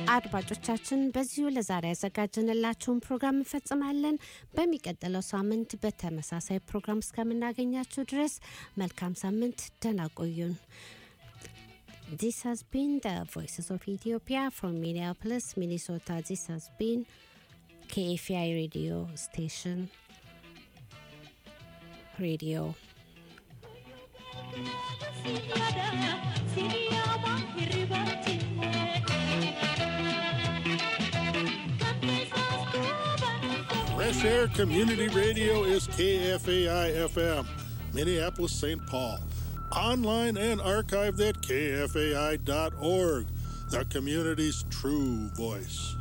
አድማጮቻችን በዚሁ ለዛሬ ያዘጋጀንላችሁን ፕሮግራም እንፈጽማለን። በሚቀጥለው ሳምንት በተመሳሳይ ፕሮግራም እስከምናገኛችሁ ድረስ መልካም ሳምንት፣ ደህና ቆዩን። This has been the Voices of Ethiopia from Minneapolis, Minnesota. This has been KFI radio station. Radio. Fresh Air Community Radio is KFAI FM, Minneapolis, St. Paul. Online and archived at kfai.org, the community's true voice.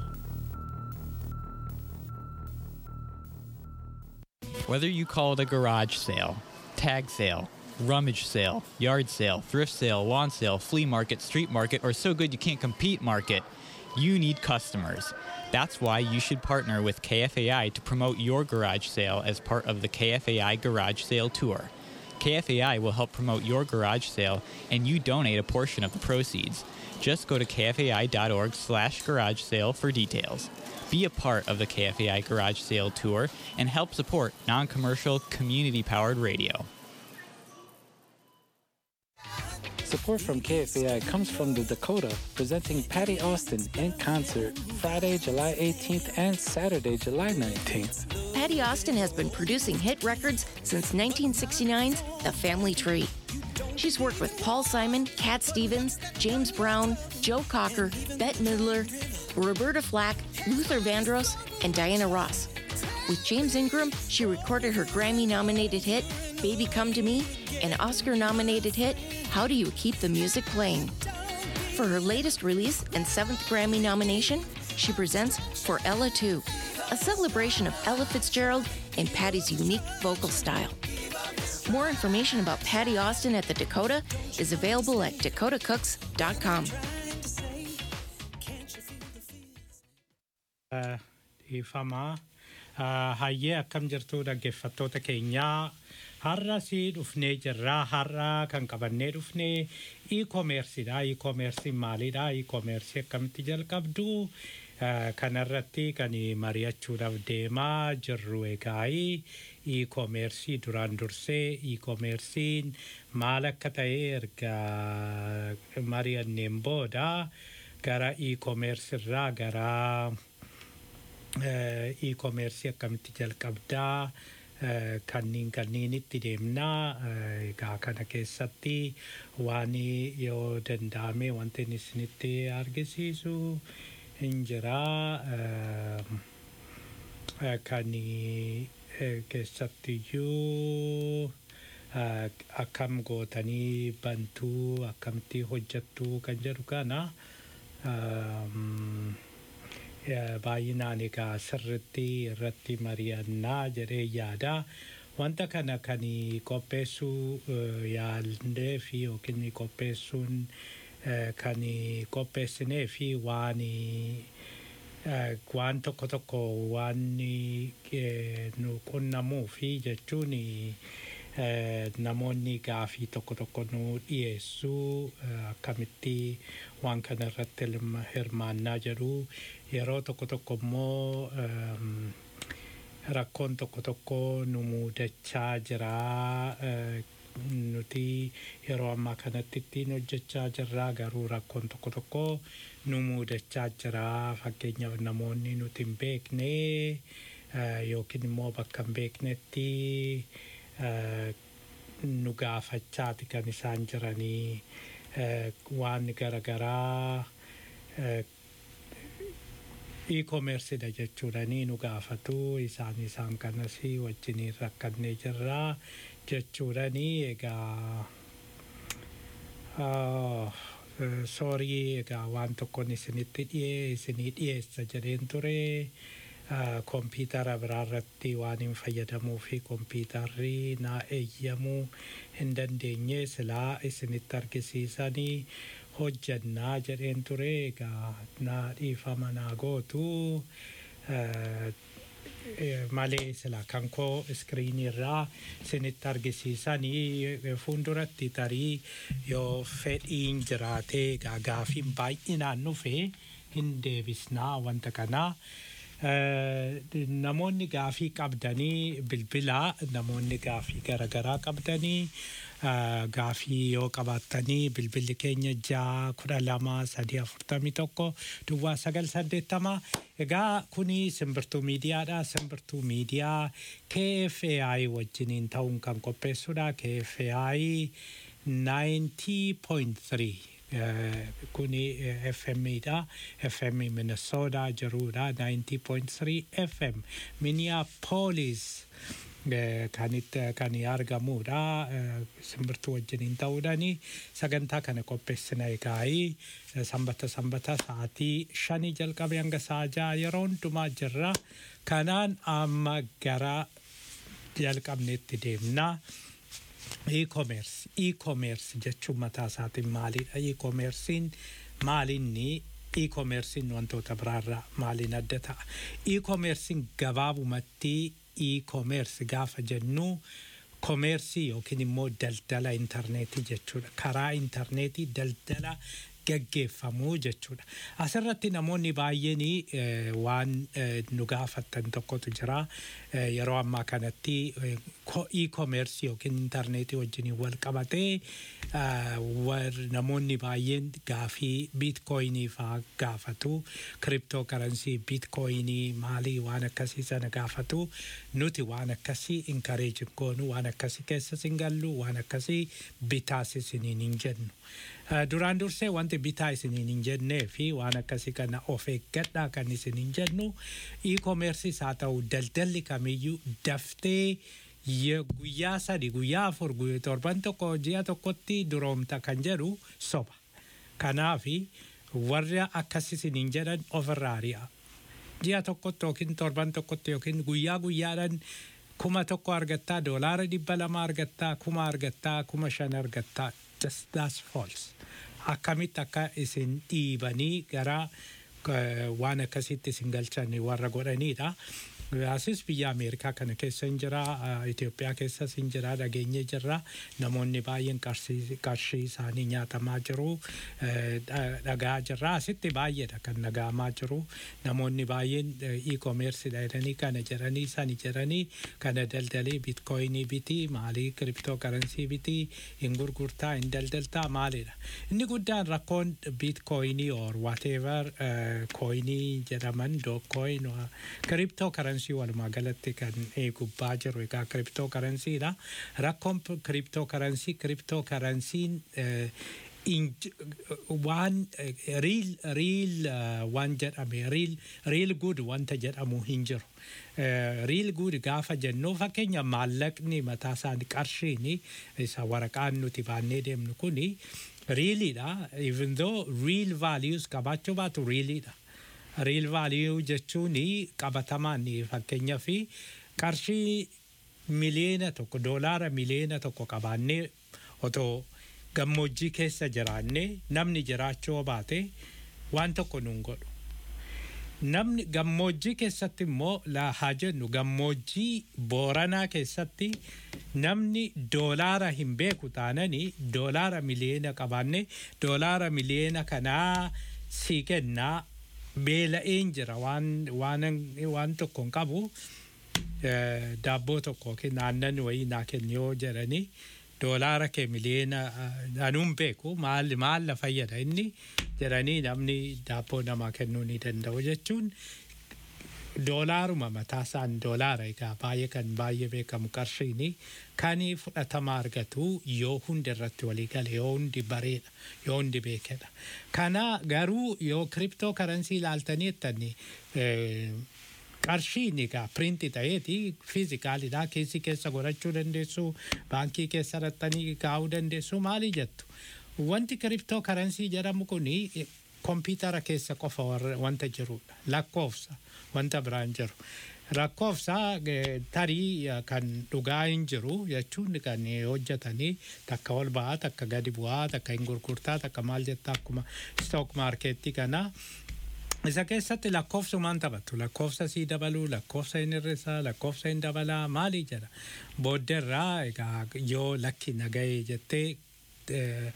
Whether you call it a garage sale, tag sale, rummage sale, yard sale, thrift sale, lawn sale, flea market, street market, or so good you can't compete market, you need customers. That's why you should partner with KFAI to promote your garage sale as part of the KFAI Garage Sale Tour. KFAI will help promote your garage sale and you donate a portion of the proceeds. Just go to kfai.org slash garage sale for details. Be a part of the KFAI Garage Sale Tour and help support non-commercial, community-powered radio. Support from KFAI comes from the Dakota, presenting Patty Austin in concert Friday, July 18th and Saturday, July 19th. Patty Austin has been producing hit records since 1969's The Family Tree. She's worked with Paul Simon, Cat Stevens, James Brown, Joe Cocker, Bette Midler, Roberta Flack, Luther Vandross, and Diana Ross. With James Ingram, she recorded her Grammy nominated hit, Baby Come to Me, and Oscar nominated hit, How Do You Keep the Music Playing? For her latest release and seventh Grammy nomination, she presents For Ella 2, a celebration of Ella Fitzgerald and Patty's unique vocal style. More information about Patty Austin at the Dakota is available at dakotacooks.com. dhiifamaa hayyee akkam jirtu dhaggeeffattoota keenyaa har'a si dhufnee jirraa har'a kan qabannee dhufnee e-koomersiidha e-koomersiin maalidha e-koomersii akkamitti jalqabdu kanarratti kan mari'achuudhaaf deemaa jirru egaa e-koomersii duraan dursee e-koomersiin maal akka ta'e erga mari'anneen booda gara e-koomersirraa gara e-koomersii akkamitti jalqabdaa kanniin kanniinitti deemnaa egaa kana keessatti waan yoo danda'ame wanti inni isinitti argisiisu hin jiraa kan keessattiyyuu akkam gootanii bantuu akkamitti hojjattuu kan jedhu kana baay'inaan egaa sirritti irratti mari'annaa jedhee yaada. Wanta kana kan qopheessuu yaallee fi yookiin qopheessuun kan qopheessinee fi waan waan tokko tokko waan nu qunnamuu fi jechuun namoonni gaafii tokko tokko nu dhiyeessuu akkamitti waan kana irratti hirmaannaa jedhu yeroo tokko tokko immoo rakkoon tokko tokko nu muudachaa jira nuti yeroo ammaa kanatti ittiin hojjechaa jirra garuu rakkoon tokko tokko nu muudachaa jira fakkeenyaaf namoonni nuti hin beekne yookiin immoo bakka hin beeknetti nu gaafachaati kan isaan jiranii waan garaagaraa e-koomersiidha jechuudhanii nu gaafatu isaan isaan kanas wajjiniin rakkannee jirraa jechuudhanii egaa soorii egaa waan tokkoon isinitti dhiyee isinii dhiyeessa jedheen ture kompiitara biraarratti waan hin fayyadamuu fi kompiitarri naa eeyyamuu hin dandeenye silaa isinitti argisiisanii hojjannaa jedheen ture egaa naa dhiifama naa gootu malee sila kan koo iskiriinii irraa isinitti argisiisanii fuulduratti tarii yoo fedhiin jiraatee egaa gaafiin baay'inaan dhufe hin deebisnaa wanta kanaa. namoonni gaafii qabdanii bilbilaa namoonni gaafii garaagaraa qabdanii gaafii yoo qabaattanii bilbilli keenya ja'a kudha lama sadii afurtamii tokko duwwaa sagal saddeettama egaa kuni simbirtuu miidiyaadha simbirtuu miidiyaa KFAI wajjiniin ta'uun kan qopheessudha KFAI 90.3 kuni FM dha FM Minnesota jirudha 90.3 FM Minneapolis kanitti kan argamudha simbirtuu wajjiniin ta'uudhani sagantaa kana qopheessina egaa'ii sanbata sanbata sa'aatii shanii jalqabe hanga sa'a ja'a yeroo hundumaa jirra kanaan amma gara jalqabneetti deemnaa. e-commerce e-commerce jechuun mataa isaatiin maalidha e-commercein maalinni e-commercein wantoota biraarraa maaliin adda ta'a e-commercein gabaabumatti e-commerce gaafa jennu komeersii yookiin immoo daldala intarneetii jechuudha karaa intarneetii daldala gaggeeffamuu jechuudha. Asirratti namoonni baay'een waan nu gaafattan tokkotu jira. Yeroo ammaa kanatti e-commerce yookiin intarneetii wajjin wal qabatee namoonni baay'een gaafii biitkooyinii fa'aa gaafatu. Kiriptoo karansii biitkooyinii maalii waan akkasii sana gaafatu. Nuti waan akkasii inkareejin goonu waan akkasii keessa hin gallu waan akkasii bitaas isiniin hin jennu. duraan dursee wanti bitaa isiniin hin jennee fi waan akkasii kana of eeggadhaa kan isin hin jennu e-commerceis haa ta'u daldalli kamiyyuu daftee guyyaa sadi guyyaa afur torban tokko ji'a tokkotti duroomta kan jedhu soba. Kanaafi warra akkas isiniin jedhan ofirraa ari'a. Ji'a tokkotti yookiin torban tokkotti yookiin guyyaa guyyaadhaan kuma tokko argattaa doolaara dhibba lama argattaa kuma argattaa kuma shan argattaa just that's false. Akkamitti akka isin dhiibanii gara waan akkasitti isin galchan warra godhanidha. Asis biyya Ameerikaa kana keessa hin jira, Itoophiyaa keessas hin jira, dhageenye jirra. Namoonni baay'een qarshii isaanii nyaatamaa jiru, dhagaa jirra. Asitti baay'eedha kan dhagahamaa jiru. Namoonni baay'een e-commerceedha jedhanii kana jedhanii sani jedhanii kana daldalii bitcoinii biti, maalii kiriptoo karansii biti, hin gurgurtaa, hin daldaltaa maalidha. Inni guddaan rakkoon bitcoinii or whatever coinii jedhaman dookcoin, kiriptoo karansii karansii walumaa galatti kan gubbaa jiru egaa kiriptoo karansiidha. Rakkoon kiriptoo karansii kiriptoo karansiin waan riil riil waan jedhame riil riil gud wanta jedhamu hin jiru. Riil gud gaafa jennu fakkeenya maallaqni mataa isaanii qarshiin isa waraqaan nuti baannee deemnu kuni riiliidha. Even though real values qabaachuu baatu riiliidha. riil vaaliyuu jechuun qabatamaan fakkeenyaa fi qarshii miliyoona tokko doolaara miliyoona tokko qabaannee otoo gammoojjii keessa jiraannee namni jiraachuu baate waan tokko nuun godhu. Namni gammoojjii keessatti immoo haa jennu gammoojjii booranaa keessatti namni doolaara hin beeku taananii doolaara miliyoona qabaannee doolaara miliyoona kanaa sii kennaa beela'een jira waan waan waan tokko hin qabu daabboo tokko yookiin aannan wayii naa kenni yoo jedhanii doolaara kee miliyoona anuun beeku maal maal la fayyada inni jedhanii namni daabboo namaa kennuu ni danda'u jechuun doolaaruma mataa isaan doolaara egaa baay'ee kan baay'ee beekamu qarshiini kan fudhatama argatu yoo hundi irratti walii gale yoo hundi bareedha yoo hundi beekedha. Kana garuu yoo kiriptoo karansii ilaaltanii jettanii qarshiin egaa piriinti ta'eeti fiizikaalidha keessi keessa godhachuu dandeessu baankii keessa raxxanii kaa'uu dandeessu maali jettu. Wanti kiriptoo karansii jedhamu kuni kompiitara keessa qofa wanta jirudha lakkoofsa wanta biraan jiru. Lakkoofsa tarii kan dhugaa hin jiru jechuun kan hojjetanii takka ol ba'aa takka gadi bu'aa takka hin gurgurtaa takka maal jettaa akkuma stook maarkeettii kana. Isa keessatti lakkoofsumaan taphatu lakkoofsa sii dabaluu lakkoofsa hin hir'isaa lakkoofsa hin dabalaa maali jedha. Booddeerraa egaa yoo lakki nagahee jettee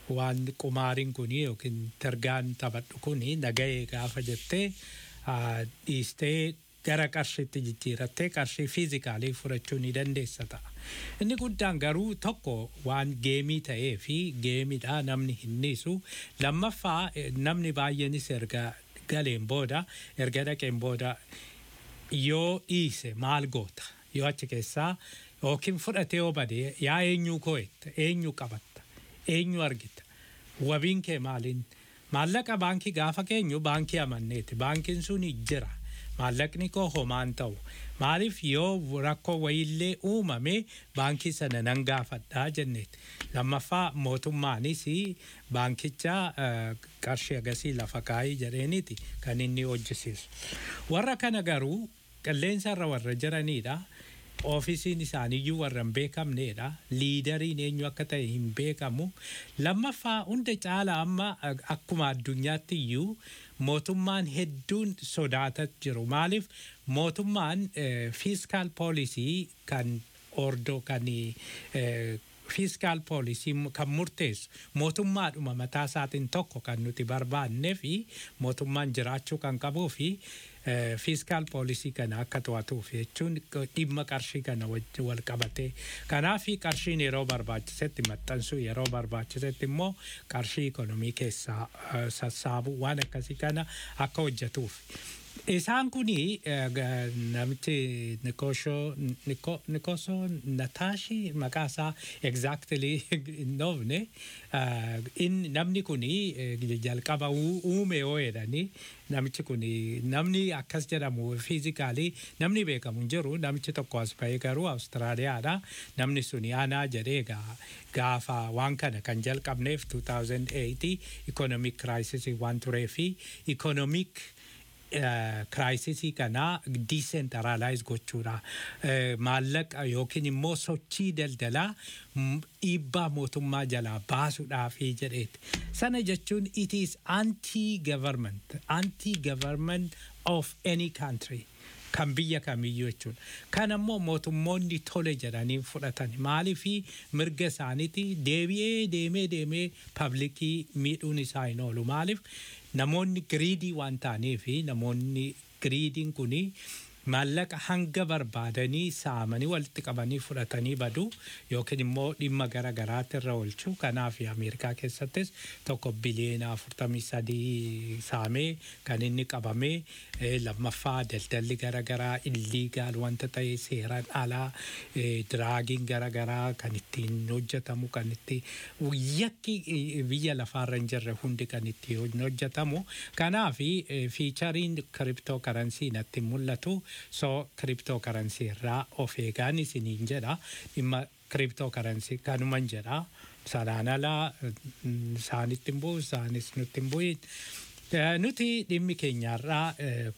waan qumaariin kuni yookiin targaan taphadhu kuni nagahee gaafa jettee dhiistee gara qarshiitti jijjiirattee qarshii fiizikaalii fudhachuu ni dandeessa ta'a. Inni guddaan garuu tokko waan geemii ta'ee fi geemidha namni hin dhiisu. Lammaffaa namni baay'eenis erga galeen booda erga dhaqeen booda yoo dhiise maal goota yoo achi keessaa yookiin fudhatee yoo bade yaa eenyuu koo'etta eenyu qabatta eenyu argita wabiin kee maaliin maallaqa baankii gaafa keenyu baankii amanneeti baankiin sun jira maallaqni koo homaan ta'u maaliif yoo rakkoo wayiillee uumame baankii sana nan gaafadhaa jenneeti lammaffaa mootummaanis baankicha qarshii agasii lafa kaayii jedheeniiti kan inni hojjisiisu warra kana garuu qilleensa irra warra jiranidha. oofisiin isaaniiyyuu warra hin beekamneedha liidariin eenyu akka ta'e hin beekamu lammaffaa hunda caala amma akkuma addunyaatti iyyuu mootummaan hedduun sodaataa jiru maaliif mootummaan fiiskaal poolisii kan ordoo kan fiiskaal poolisii kan murteessu mootummaadhuma mataa isaatiin tokko kan nuti barbaannee fi mootummaan jiraachuu kan qabuu fi fiiskaal poolisii kana akka to'atuuf jechuun dhimma qarshii kana wal qabatee kanaaf qarshiin yeroo barbaachisetti maxxansuu yeroo barbaachisetti immoo qarshii ikonomii keessaa sassaabu waan akkasii kana akka hojjetuuf. Isaan kuni namichi Nikosoo Nataashi maqaa isaa exactly hin dhoofne namni kuni jalqaba uume yoo jedhani namichi kuni namni akkas jedhamu fiizikaalii namni beekamu hin jiru namichi tokko as bahee garuu Awustiraaliyaadha namni suni aanaa jedhee gaafa waan kana kan jalqabneef 2008 ikonomik kiraayisisii waan turee fi ikonomik kiraayisisii kana diisentaraalaayiz gochuudha. Maallaqa yookiin immoo sochii daldalaa dhiibbaa mootummaa jalaa baasuudhaafi jedheeti. Sana jechuun it is anti-government, anti-government of any country. kan biyya kamiyyuu jechuudha. Kan ammoo mootummoonni tole jedhanii fudhatan maaliifi mirga isaaniiti deebi'ee deemee deemee paablikii miidhuun isaa hin oolu maaliif namoonni giriidii waan ta'aniifi namoonni giriidiin kuni maallaqa hanga barbaadanii saamanii walitti qabanii fudhatanii badu yookiin immoo dhimma gara garaatti irra oolchu kanaaf ameerikaa keessattis tokko biliyeena afurtamii sadii saamee kan inni qabamee lammaffaa daldalli gara garaa illiigaal wanta ta'e seeraan alaa diraagiin gara garaa kan ittiin hojjetamu kan itti yakki biyya lafaarra hin jirre hundi kan itti hojjetamu kanaaf fiichariin kiriptoo karansii natti mul'atu so kiriptoo karansii irraa of eegaan isiniin jedha dhimma kiriptoo karansii kanuman jedha sanaan alaa isaanitti hin bu'u isaanis nutti hin bu'in nuti dhimmi keenyaarraa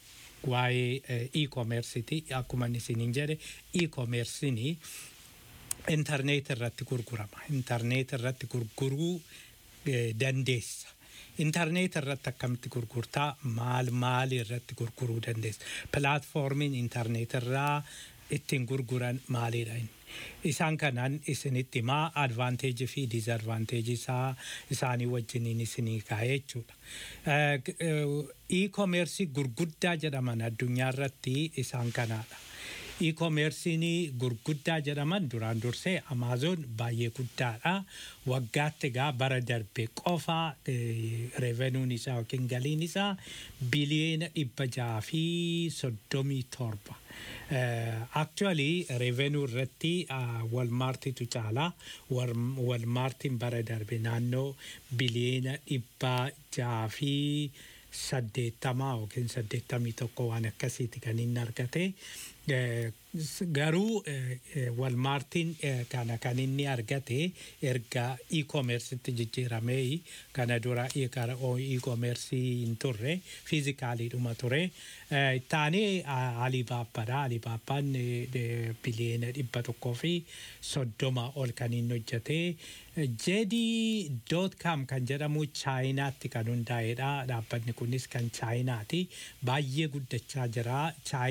waa'ee e-commerceiti akkuma isiniin jedhe e-commercein intarneet irratti gurgurama intarneet irratti gurguruu dandeessa intarneet irratti akkamitti gurgurtaa maal maal irratti gurguruu dandeessa pilaatfoormiin intarneet irraa ittiin gurguran maalidha isaan kanaan isinitti himaa advaanteejii fi diizadvaanteejii isaa isaanii wajjiniin isinii kaa'ee jechuudha. E-koomeersii gurguddaa jedhaman addunyaa irratti isaan kanaadha. E-koomeersiin gurguddaa jedhaman duraan dursee Amaazoon baay'ee guddaadha. Waggaatti egaa bara darbe qofa revenuun isaa yookiin galiin isaa biliyeena dhibba jaha fi soddomii torba. Actually revenuu irratti walmaartitu caala. Walmaartiin bara darbe naannoo biliyeena dhibba jaha fi saddeettamaa yookiin saddeettamii tokko waan akkasiiti kan inni argate. Garuu walmaartiin kana kan inni argate erga e-commercetti jijjiiramee kana dura e-commerce hin turre fiizikaaliidhuma ture. Taanee Alibaabbaadha. Alibaabbaan biliyeena dhibba tokkoo fi soddoma ol kan inni hojjete. JD.com kan jedhamu chaayinaatti kan hundaa'edha. Dhaabbanni kunis kan chaayinaati. Baay'ee guddachaa jira.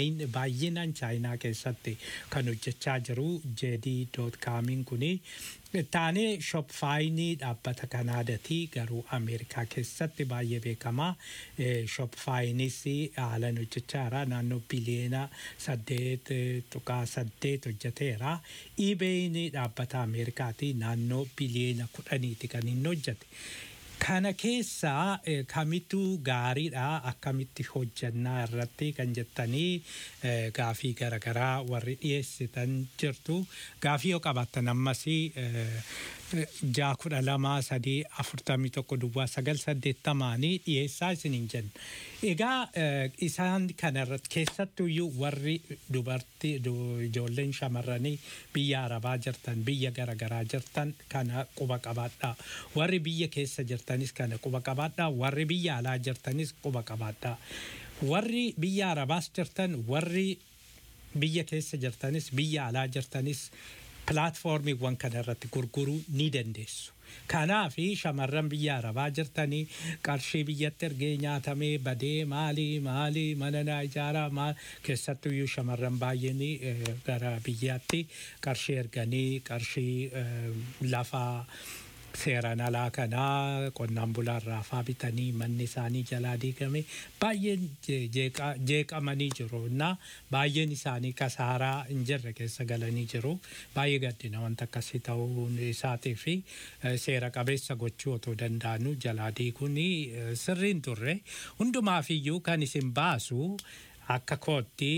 Baay'inaan chaayinaa keessatti kan hojjechaa jiru JD.comiin kuni Taanee shopfaayinii dhaabbata Kanaadatii garuu Ameerikaa keessatti baay'ee beekamaa. Shopfaayinis haalan hojjechaa jira. Naannoo biliyeena saddeet tuqaa saddeet hojjeteera. Iibeeyini dhaabbata Ameerikaati naannoo biliyeena kudhaniiti kan inni hojjete. Kana keessaa kamittu gaariidha akkamitti hojjannaa irratti kan jettanii gaafii garaagaraa warri dhiyeessitan jirtu. Gaafii yoo qabaattan ammas jaa kudha lama sadii afurtamii tokko duwwaa sagal saddeettamaanii dhiyeessaa isiniin jenna. Egaa isaan kanarratti keessattuyyuu warri dubartii ijoolleen shamarranii biyya arabaa jirtan biyya garaagaraa jirtan kana quba qabaadhaa. Warri biyya keessa jirtanis kana quba qabaadhaa. Warri biyya alaa jirtanis quba qabaadhaa. Warri biyya arabaas jirtan warri biyya keessa jirtanis biyya alaa jirtanis pilaatfoormiiwwan kana irratti gurguruu ni dandeessu. Kanaaf shamarran biyya arabaa jirtanii qarshii biyyatti ergee nyaatamee badee maalii maalii mana naa ijaaraa maal keessattuyyuu shamarran baay'een gara biyyaatti qarshii erganii qarshii lafaa seeraan alaa kanaa qonnaan bulaarraa faa bitanii manni isaanii jalaa diigame baay'een jeeqamanii jiru na baay'een isaanii kasaaraa hin jirre keessa galanii jiru baay'ee gaddina wanta akkasii ta'uun isaatii fi seera qabeessa gochuu otoo danda'anu jalaa diiguun sirriin turre hundumaafiyyuu kan isin baasu akka kootti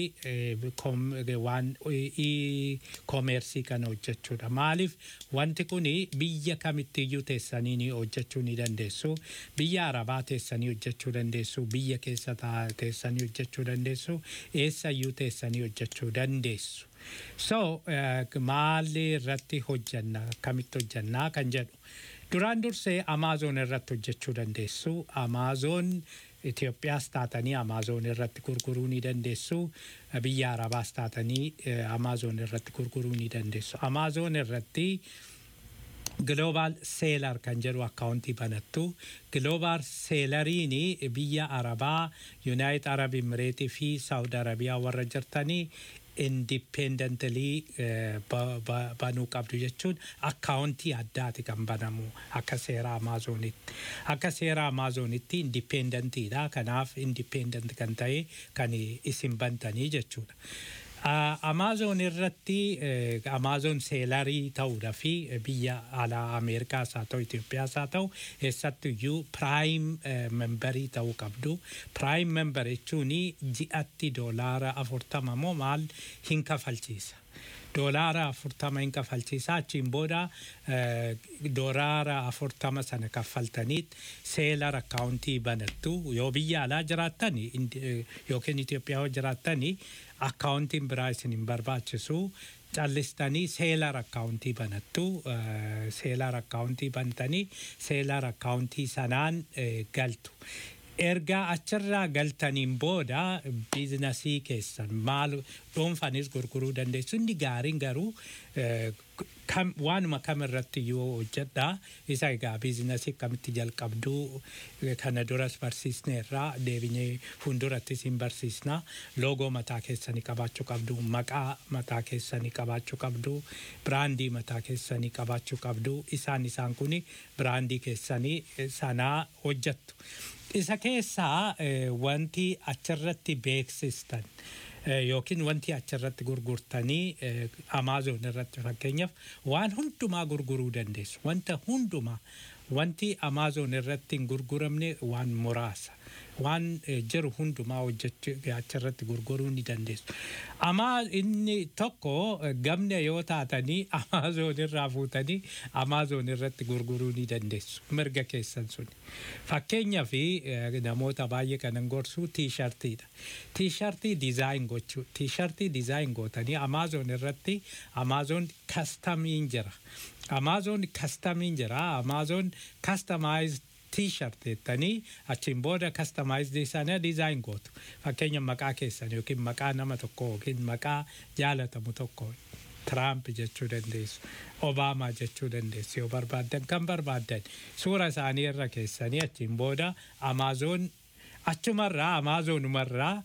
waan koomeersii kana hojjechuudha. Maaliif wanti kun biyya kamittiyyuu teessanii ni hojjechuu ni dandeessu. Biyya arabaa teessanii hojjechuu dandeessu. Biyya keessa teessanii hojjechuu dandeessu. Eessayyuu teessanii hojjechuu dandeessu. So maalii irratti hojjanna akkamitti hojjannaa kan jedhu. Duraan dursee Amaazoon irratti hojjechuu dandeessu. Amaazoon Itoophiyaas taatanii Amaazoon irratti gurguruu ni dandeessu. Biyya Arabaas taatanii Amaazoon irratti gurguruu ni dandeessu. Amaazoon irratti Global Seelar kan jedhu akkaawuntii banattu. Global Seelariin biyya Arabaa, Yuunaayit Arab Imireetii fi Saawud Arabiyaa warra jirtanii indipendentalii banuu qabdu jechuun akkaawuntii addaati kan banamu akka seera amaazoonitti. Akka seera amaazoonitti indipendentiidha. Kanaaf indipendent kan ta'e kan isin bantanii jechuudha. Amaazoon irratti amaazoon seelarii ta'uudha fi biyya alaa Ameerikaas haa ta'u Itoophiyaas haa ta'u eessattuyyuu piraayim membarii ta'uu qabdu. Piraayim membar jechuun ji'atti doolaara afurtama moo maal hin kafalchiisa. doolaara afurtama hin kafalchiisa achiin booda doolaara afurtama sana kaffaltaniit seelar akkaawuntii banattu yoo biyya alaa jiraattan yookiin Itoophiyaa yoo jiraattan akkaawuntiin biraa isin hin barbaachisu callistanii seelar akkaawuntii banattu seelar akkaawuntii bantanii seelar akkaawuntii sanaan galtu. erga achirraa galtaniin booda biizinasii keessan maal dhuunfanis gurguruu dandeessu inni gaariin garuu waanuma kam irratti yoo hojjedha isa egaa biizinasii akkamitti jalqabduu kana duras barsiisneerraa deebinee fuuldurattis hin barsiisna loogoo mataa keessanii qabaachuu qabdu maqaa mataa keessanii qabaachuu qabdu biraandii mataa keessanii qabaachuu qabdu isaan isaan kun biraandii keessanii sanaa hojjettu. isa keessaa wanti achirratti beeksistan yookiin wanti achirratti gurgurtanii amaazoon irratti fakkeenyaaf waan hundumaa gurguruu dandeessu wanta hundumaa wanti amaazoon irratti hin gurguramne waan muraasa waan jiru hundumaa hojjechuu achirratti gurguruu ni dandeessu. Amaa inni tokko gamna yoo taatanii amaazoon irraa fuutanii amaazoon irratti gurguruu ni dandeessu mirga keessan suni. Fakkeenyaaf namoota baay'ee kanan gorsu tiishartiidha. Tiishartii dizaayin gochuu tiishartii dizaayin gootanii amaazoon irratti amaazoon kastamiin jira. Amaazoon kastamiin jira. Amaazoon kastamaayizd t-shirt jettanii achiin booda kastamaayizd sana dizaayin gootu. Fakkeenya maqaa keessan yookiin maqaa nama tokko yookiin maqaa jaalatamu tokko Tiraamp jechuu dandeessu. Obaamaa jechuu dandeessu yoo barbaaddan kan barbaaddan suura isaanii irra keessanii achiin booda amaazoon achumarraa amaazonumarraa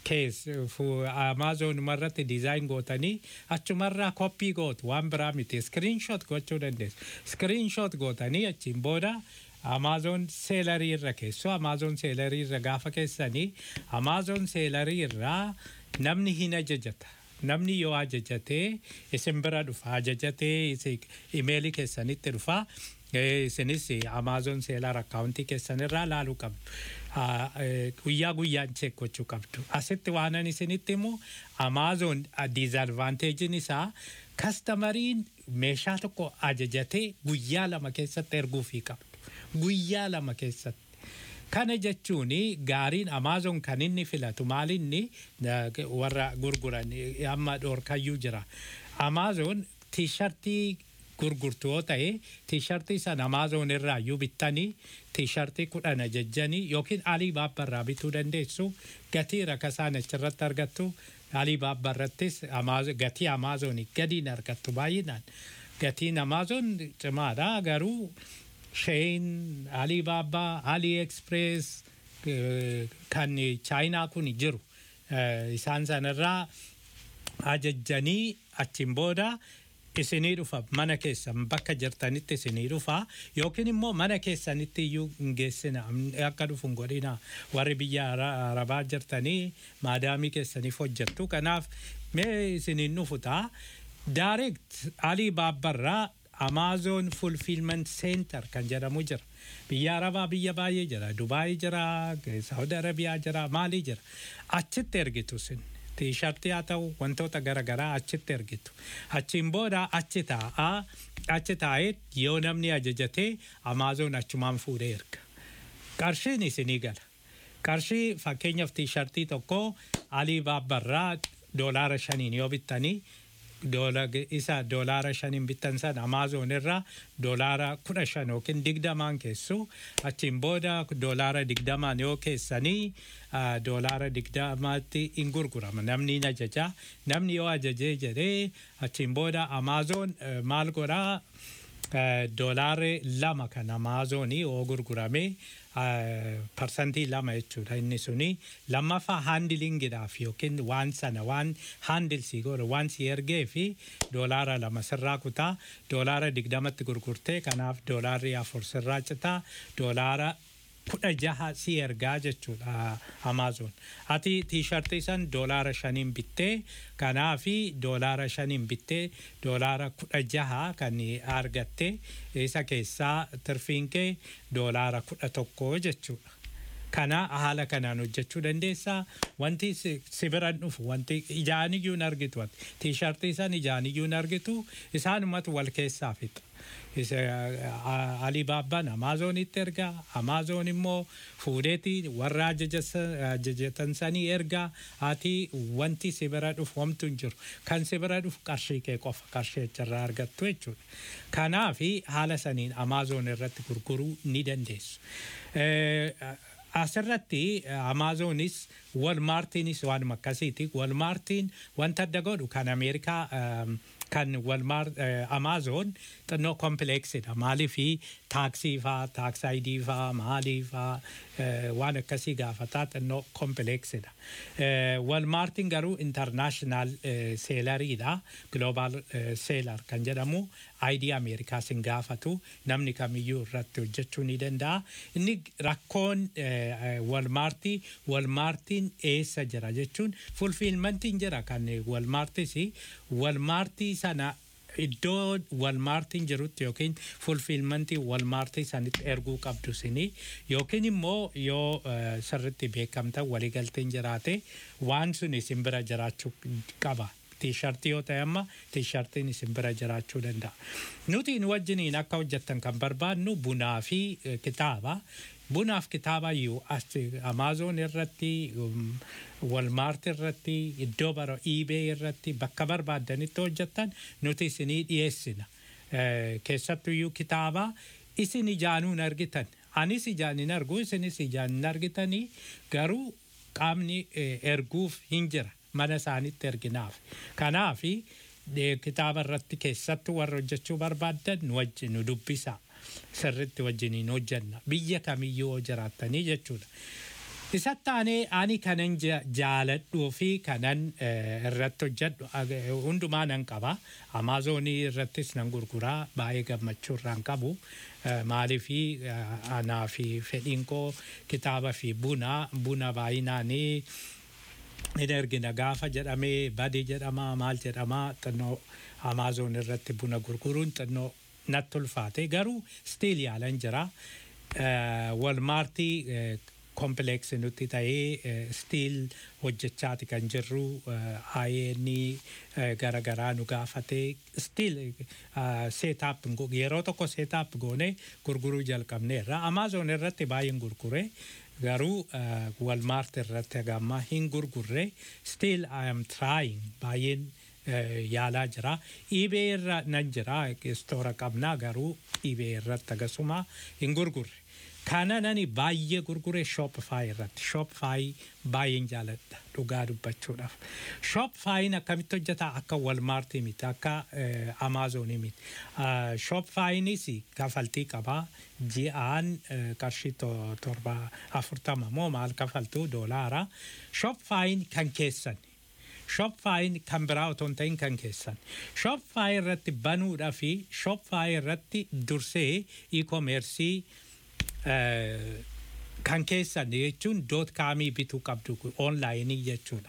kees amaazoonuma irratti diizaayin gootanii achumarraa koppii gootu waan biraa miti iskiriinshoot gochuu dandeessu iskiriinshoot gootanii achiin booda amaazoon seelarii irra keessoo amaazoon seelarii irra gaafa keessanii amaazoon seelarii irraa namni hin ajajata namni yoo ajajatee isin bira dhufa ajajatee imeelii keessanitti dhufa isinis amaazoon seelar akkaawuntii keessanirraa laaluu qabdu. guyyaa guyyaan cheek gochuu qabdu. Asitti waanan isinitti immoo amaazoon diizadvaanteejiin isaa kastamariin meeshaa tokko ajajatee guyyaa lama keessatti erguufii qabdu. Guyyaa lama keessatti. Kana jechuun gaariin amaazoon kan inni filatu maalinni warra gurguran amma dhoorkayyuu jira. Amaazoon tiishartii gurgurtu yoo ta'e tiishartii sana amaazoon irraa iyyuu bittanii tiishartii kudhan ajajjanii yookiin alii baabbarraa bituu dandeessu gatii rakasaan achirratti argattu alii baabbarrattis gatii amaazoonii gadiin argattu baay'inaan gatiin amaazoon cimaadha garuu sheen alii baabbaa alii eksprees kan chaayinaa kun jiru isaan sanarraa ajajjanii achiin booda isinii dhufa mana keessan bakka jirtanitti isinii dhufa yookiin immoo mana keessanitti iyyuu hin geessina akka dhufu hin godhina warri biyya arabaa jirtanii maadaamii keessaniif hojjettu kanaaf mee isiniin dhufu ta'a direct alii baabbarraa amaazoon fulfilment center kan jedhamu jira biyya arabaa biyya baay'ee jira dubaayii jira saudi arabiyaa jira maalii jira achitti ergitu sin tiishartii haa ta'u wantoota garaagaraa achitti ergitu achiin booda achi taa'aa achi taa'ee yoo namni ajajatee amaazoon achumaan fuudhee erga qarshiin isinii gala qarshii fakkeenyaaf tiishartii tokko alii baabbarraa doolaara shaniin yoo bittanii isa doolaara shaniin bittan san amaazoon irraa doolaara kudha shan yookiin digdamaan keessu achiin booda doolaara digdamaan yoo keessanii doolaara digdamaatti hin gurgurama namni hin ajaja namni yoo ajajee jedhee achiin booda amaazoon maal godhaa doolaarri lama kan amaazoonii yoo gurgurame parsantii lama jechuudha inni suni lammaffaa haandilingiidhaaf yookiin waan sana waan haandilsii godhu waan si ergee fi doolaara lama sirraa kutaa doolaara digdamatti gurgurtee kanaaf doolaarri afur sirraa citaa doolaara kudha jaha si ergaa jechuudha amaazoon ati tiishartii san doolaara shaniin bittee kanaafi doolaara shaniin bittee doolaara kudha jaha kan argatte isa keessaa tirfiin kee doolaara kudha tokko jechuudha. Kana haala kanaan hojjechuu dandeessaa. Wanti si biran dhufu wanti ijaan iyyuu hin argitu tiishartii san ijaan iyyuu hin argitu isaanumatu wal keessaa fixa. Alibaabbaan Amaazonitti ergaa Amaazoon immoo fuudheeti warra ajajatan sanii ergaa ati wanti si bira dhufu homtu hin jiru kan si bira dhufu qarshii kee qofa qarshii achirraa argattu jechuudha. Kanaafi haala saniin Amaazoon irratti gurguruu ni dandeessu. Asirratti Amaazoonis Walmaartiinis waanuma akkasiiti. Walmaartiin wanta adda godhu kan Ameerikaa kan walmaar Amaazoon xinnoo kompileeksidha. Maaliifi taaksii faa, taaksaayidii faa, maalii faa waan akkasii gaafataa xinnoo kompileeksidha. Walmaartiin garuu intarnaashinaal seelariidha. Gloobaal seelar kan jedhamu ayidii Ameerikaas hin gaafatu namni kamiyyuu irratti hojjechuu ni danda'a. Inni rakkoon walmaartii walmaartiin eessa jira jechuun fulfiilmantiin jira kan walmaartis walmaartii sana iddoo walmaartiin jirutti yookiin fulfiilmantii walmaartii sanitti erguu qabdu sini yookiin immoo yoo sirritti beekamta waliigalteen jiraate waan sun isin bira jiraachuu qaba. Tiishartii yoo ta'e amma tiishartiin isin bira jiraachuu danda'a. Nuti nu wajjiniin akka hojjettan kan barbaadnu bunaa fi kitaaba. Bunaaf kitaaba iyyuu Amaazoon irratti walmaarti irratti iddoo bara iibee irratti bakka barbaaddanitti hojjettan nuti isinii dhiyeessina. Keessattuu iyyuu kitaaba isin ijaanuun argitan. Anis ijaan hin argu isinis ijaan hin argitanii garuu qaamni erguuf hin jira mana isaanitti erginaaf. Kanaafi kitaaba irratti keessattuu warra hojjechuu barbaaddan nu wajjin nu dubbisa. Sirritti wajjiniin hojjenna. Biyya kamiyyuu jiraatanii jechuudha. Isatti aanee ani kanan ja- jaaladhuu fi kanan eh, irratti hojjedhu ag- hundumaa nan qaba. Amaazonii irrattis nan gurguraa baay'ee gammachuu irraan qabu. Eh, Maaliifi eh, anaa fi fedhiin koo kitaaba fi buna buna baay'inaanii hin ergina gaafa jedhamee badii jedhama maal jedhama xinnoo amaazon irratti buna gurguruun xinnoo natti ulfaate garuu stiil yaalan jira walmaartii kompleeksi nutti ta'ee stiil hojjechaati kan jirru ayeeni garagaraa nu gaafatee stiil seetaap yeroo tokko seetaap goone gurguruu jalqabneerra amaazon irratti baay'een gurgure garuu walmaart irratti hagamma hin gurgurre still I am trying baay'een yaalaa jira iibee irra nan jira istoora qabnaa garuu iibee irratti akkasuma hin gurgurre kana nani baay'ee gurgure shopify irratti shopify baay'een jaaladha dhugaa dubbachuudhaaf shopifyin akkamitti hojjeta akka walmaartii miti akka amaazonii miti shopifyinis kafaltii qabaa ji'aan qarshii torba afurtama moo maal kafaltuu doolaara shopifyin kan keessan shopifyin kan biraa otoo hin ta'in kan keessan shopify irratti banuudhaa fi shopify irratti dursee e-commercii kan keessan jechuun doot kaamii bituu qabdu onlaayinii jechuudha.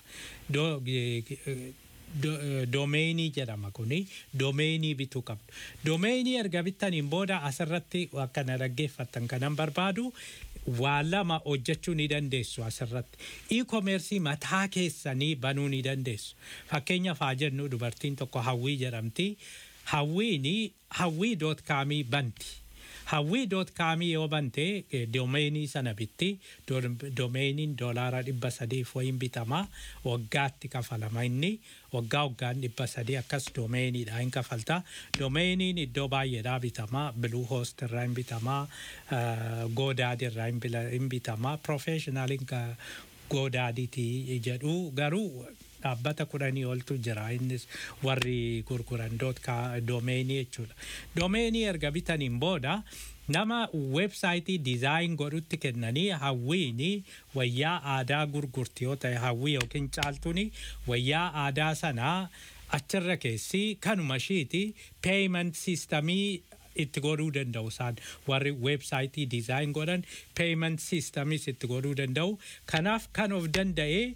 Doomeenii jedhama kuni doomeenii bituu qabdu. Doomeenii erga bittaniin booda asirratti akka na dhaggeeffattan kanan barbaadu waa lama hojjechuu ni dandeessu asirratti. E-commerce mataa keessanii banuu ni dandeessu. Fakkeenyaaf haa jennu dubartiin tokko hawwii jedhamti. Hawwiini hawwii doot kaamii banti. hawwii doot kaamii yoo bante doomeenii sana bitti doomeeniin doolaara dhibba sadiif wayin bitama waggaatti kafalama inni waggaa waggaan dhibba sadii akkas doomeeniidha hin kafalta doomeeniin iddoo baay'eedhaa bitama biluu hoost irraa hin bitama goodaadi irraa hin bitama profeeshinaaliin goodaadiiti jedhu garuu dhaabbata kudhanii oltu jira innis warri gurguran doomeenii jechuudha. Doomeenii erga bitaniin booda nama weebsaayitii dizaayin godhutti kennanii hawwiini wayyaa aadaa gurgurti yoo ta'e hawwii yookiin caaltuuni wayyaa aadaa sanaa achirra keessi kanuma ishiiti peeyiment siistamii itti godhuu danda'u isaan warri weebsaayitii dizaayin godhan peeyiment siistamiis itti godhuu danda'u kanaaf kan of danda'ee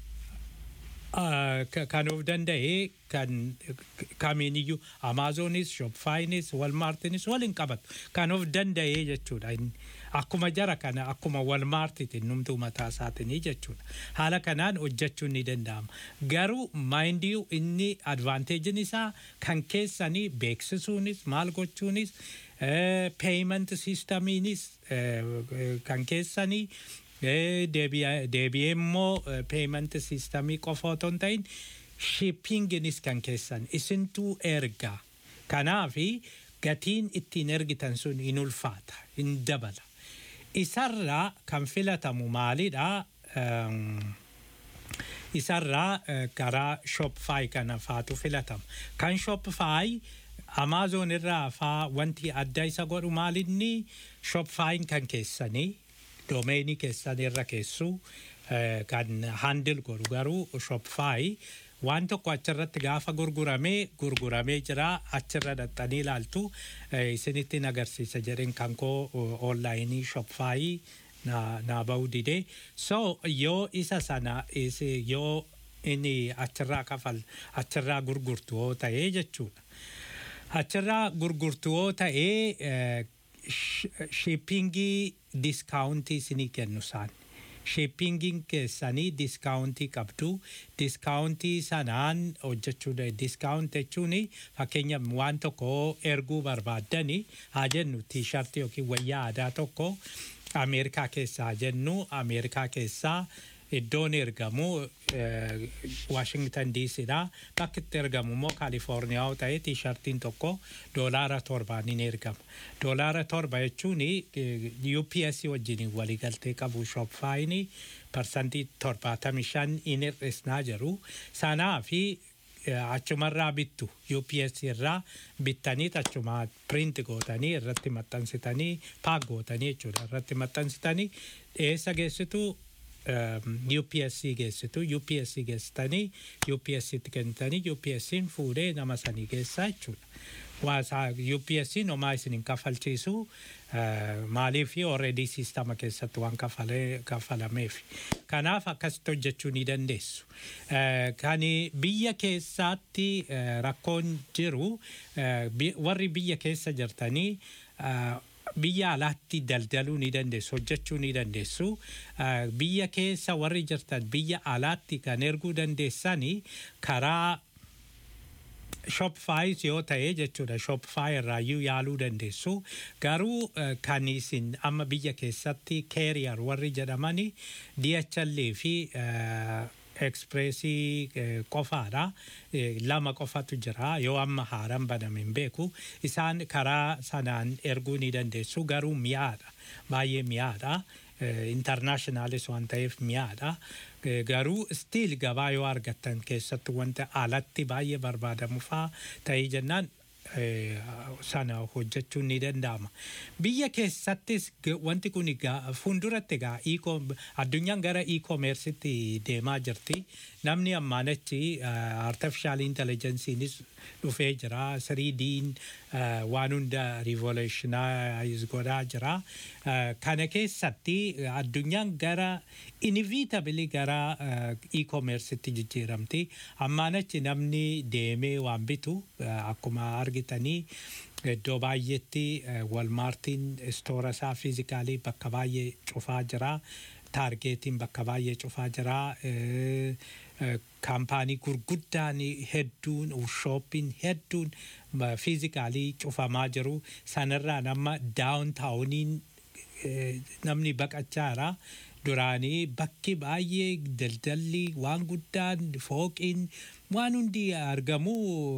kan of danda'e kan kamiiniyyuu amaazonis shopifaayinis walmaartinis waliin qabatu kan of danda'e jechuudha akkuma jara kana akkuma walmaartiitiin numtuu mataa isaatinii jechuudha haala kanaan hojjechuun ni danda'ama garuu maayindiyuu inni advaanteejiin isaa kan keessanii beeksisuunis maal gochuunis peeyiment siistamiinis kan keessanii deebi'ee immoo peeyiment siistamii qofa otoo hin ta'in shippinginis kan keessan isintuu ergaa kanaafi gatiin ittiin ergitan sun hin ulfaata hin dabala isarraa kan filatamu maalidha isarraa karaa shopify kana faatu filatama kan shopify amaazon irraa faa wanti adda isa godhu maalinni shopifyin kan keessanii doomeenii keessan irra keessu kan handil godhu garuu shopify waan tokko achirratti gaafa gurguramee gurguramee jira achirra dhaxxanii ilaaltu isinitti agarsiisa jedheen kan koo onlaayinii shopify naa ba'uu didee so yoo isa sana yoo inni achirraa kafal achirraa gurgurtu yoo ta'ee jechuudha achirraa gurgurtu yoo ta'ee shippingii diskaawuntii isinii kennu isaan. Shippingiin keessanii diskaawuntii qabdu. Diskaawuntii sanaan hojjechuu diskaawuntii jechuun fakkeenya waan tokko erguu barbaaddani haa jennu tiishartii yookiin wayyaa aadaa tokko Ameerikaa keessaa haa jennu Ameerikaa keessaa iddoon ergamu Washington DCdha. Bakki itti ergamu immoo Kaalifoorniyaa yoo ta'e tiishartiin tokko doolaara torbaan ni ergama. Doolaara torba jechuun UPS wajjin waliigaltee qabu shopifaayin parsantii torbaatamii shan in hir'isnaa jiru. Sanaa fi achumarraa bittu UPS irraa bittanii achuma print gootanii irratti maxxansitanii paak gootanii jechuudha irratti maxxansitanii dhiyeessa geessitu UPSC geessitu UPSC geessitanii UPSCtti kennitanii UPSCin fuudhee nama sanii geessaa jechuudha. Waasaa UPSCin homaa isin hin kafalchiisu maaliif already siistama keessatti waan kafalameef. Kanaaf akkasitti hojjechuu ni dandeessu. Kan biyya keessaatti rakkoon jiru warri biyya keessa jirtanii biyya alaatti daldaluu ni dandeessu hojjechuu ni dandeessu biyya keessa warri jirtan biyya alaatti kan erguu dandeessanii karaa shopify yoo ta'e jechuudha shopify irraayyuu yaaluu dandeessu garuu kan isin amma biyya keessatti keeriyar warri jedhamani DHL fi ekspreesii qofaadha lama qofatu jira yoo amma haaraan baname hin beeku isaan karaa sanaan erguu ni dandeessu garuu mi'aadha baay'ee mi'aadha intarnaashinaalis waan ta'eef mi'aadha garuu stiil gabaa yoo argattan keessatti wanta alatti baay'ee barbaadamu faa ta'ee jennaan sana hojjechuun ni danda'ama. Biyya keessattis wanti kun fuulduratti egaa addunyaan gara e-commerceetti deemaa jirti. Namni ammaan achi artificial intelligence'iinis dhufee jira. 3D'n waan hunda revolutionize godhaa jira. Kana keessatti addunyaan gara inevitably gara e-commerceetti jijjiiramti. Ammaan achi namni deemee waan bitu akkuma argitanii iddoo baay'eetti walmaartiin istoora isaa fiizikaalii bakka baay'ee cufaa jira. Taargeetiin bakka baay'ee cufaa jira. Kaampaanii gurguddaan hedduun shooppiin hedduun fiizikaalii cufamaa jiru. Sanarraan amma daawuntaawuniin namni baqachaa jira. Duraanii bakki baay'ee daldalli waan guddaan fooqiin waan hundi argamu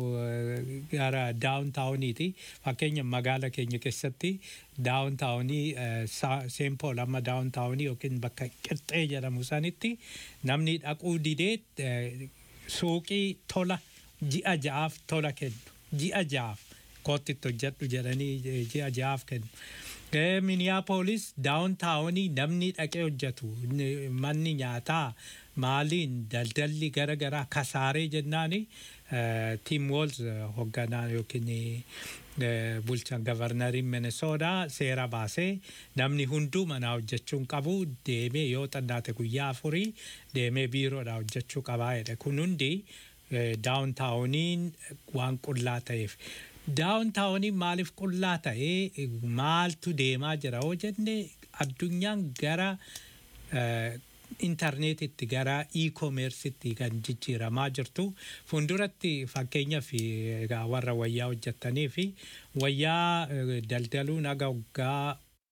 gara daawuntaawuniiti. Fakkeenya magaala keenya keessatti daawuntaawunii seenpool amma daawuntaawunii yookiin bakka qixxee jedhamu sanitti namni dhaquu didee suuqii tola ji'a ja'aaf tola kennu. Ji'a ja'aaf kootitti hojjedhu jedhanii ji'a ja'aaf kennu. Miniyaapolis daawuntaawunii namni dhaqee hojjetu manni nyaataa maaliin daldalli gara garaa kasaaree jennaani tiim woolz hoogganaa yookiin bulchaan gavarnariin Minnesootaa seera baasee namni hunduu manaa hojjechuun qabu deemee yoo xannaate guyyaa afurii deemee biiroodhaa hojjechuu qabaa jedhe kun hundi daawuntaawuniin waan qullaa ta'eef. daawuntaawuniin maaliif qullaa ta'ee maaltu deemaa jira yoo jenne addunyaan gara intarneetitti gara e-commerceetti kan jijjiiramaa jirtu fuulduratti fakkeenyaaf egaa warra wayyaa hojjettanii fi wayyaa daldaluun haga waggaa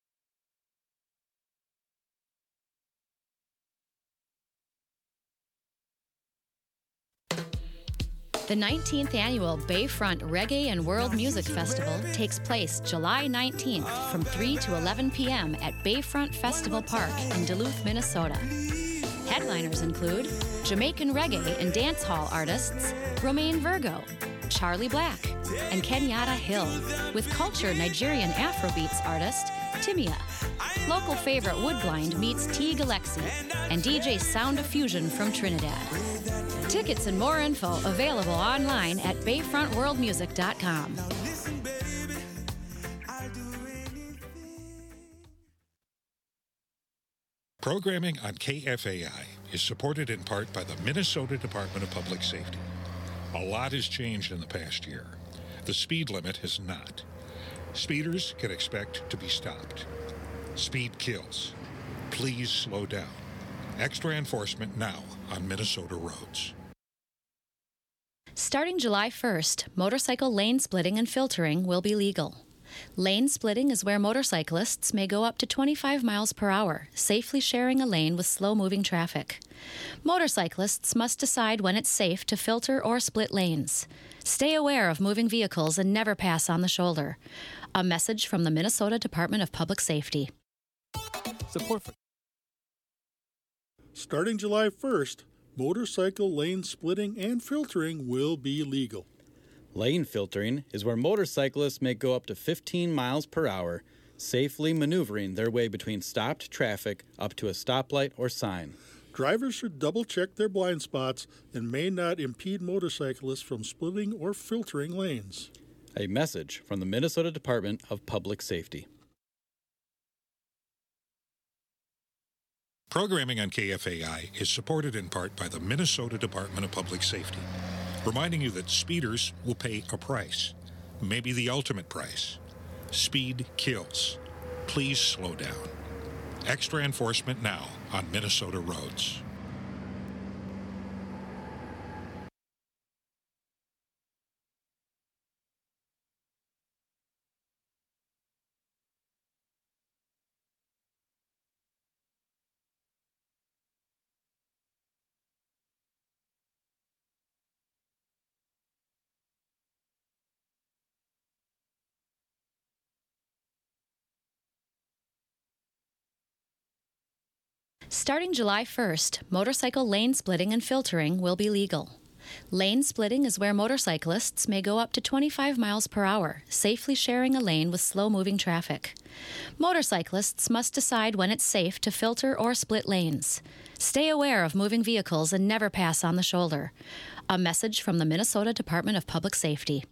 The 19th annual Bayfront Reggae and World Music Festival takes place July 19th from 3 to 11 p.m. at Bayfront Festival Park in Duluth, Minnesota. Headliners include Jamaican reggae and dance hall artists Romaine Virgo, Charlie Black, and Kenyatta Hill, with culture Nigerian Afrobeats artist Timia. Local favorite Woodblind meets T. Galaxy, and DJ Sound of Fusion from Trinidad. Tickets and more info available online at bayfrontworldmusic.com. Programming on KFAI is supported in part by the Minnesota Department of Public Safety. A lot has changed in the past year. The speed limit has not. Speeders can expect to be stopped. Speed kills. Please slow down. Extra enforcement now on Minnesota roads. Starting July 1st, motorcycle lane splitting and filtering will be legal. Lane splitting is where motorcyclists may go up to 25 miles per hour, safely sharing a lane with slow moving traffic. Motorcyclists must decide when it's safe to filter or split lanes. Stay aware of moving vehicles and never pass on the shoulder. A message from the Minnesota Department of Public Safety. Support for Starting July 1st, motorcycle lane splitting and filtering will be legal. Lane filtering is where motorcyclists may go up to 15 miles per hour, safely maneuvering their way between stopped traffic up to a stoplight or sign. Drivers should double check their blind spots and may not impede motorcyclists from splitting or filtering lanes. A message from the Minnesota Department of Public Safety. Programming on KFAI is supported in part by the Minnesota Department of Public Safety, reminding you that speeders will pay a price, maybe the ultimate price. Speed kills. Please slow down. Extra enforcement now on Minnesota roads. Starting July 1st, motorcycle lane splitting and filtering will be legal. Lane splitting is where motorcyclists may go up to 25 miles per hour, safely sharing a lane with slow moving traffic. Motorcyclists must decide when it's safe to filter or split lanes. Stay aware of moving vehicles and never pass on the shoulder. A message from the Minnesota Department of Public Safety.